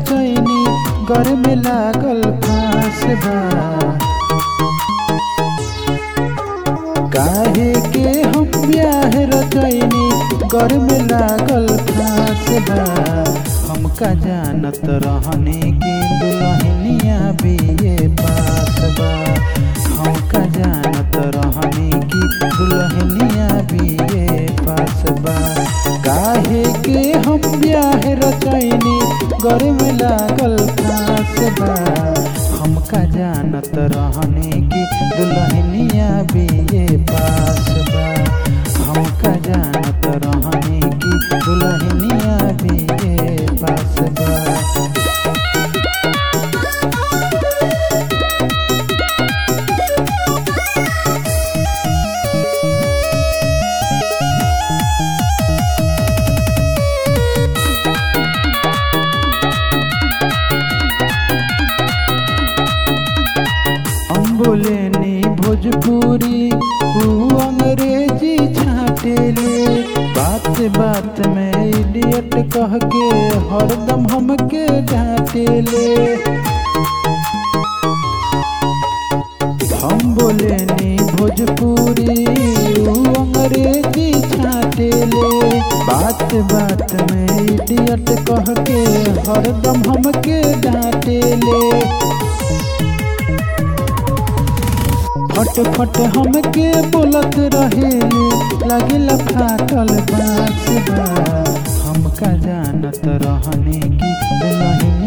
रचैनी घर में लागल फांस बा काहे के हम ब्याह रचैनी घर में लागल फांस बा हमका जानत रहने की दुल्हनिया बीए पास बा हमका जानत रहने की दुल्हनिया बीए पास बा काहे के हम ब्याह रचैनी घर में लागल फांस बा हमका जानत रहने की दुल्हनिया बीए पास बा हमका जानत रहने की दुल्हनिया बीए पास बा हम बोलेनी भोजपुरी ऊ अंग्रेजी छाटेले बात बात में इडियट कह के हरदम हमके डांटेले हम बोलेनी भोजपुरी ऊ अंग्रेजी छाटेले बात बात में इडियट कह के हरदम हमके डांटेले फट फट हमके बोलत रहेले लागिला फाटल बात बा हमका जानत रहने की दुल्हनिया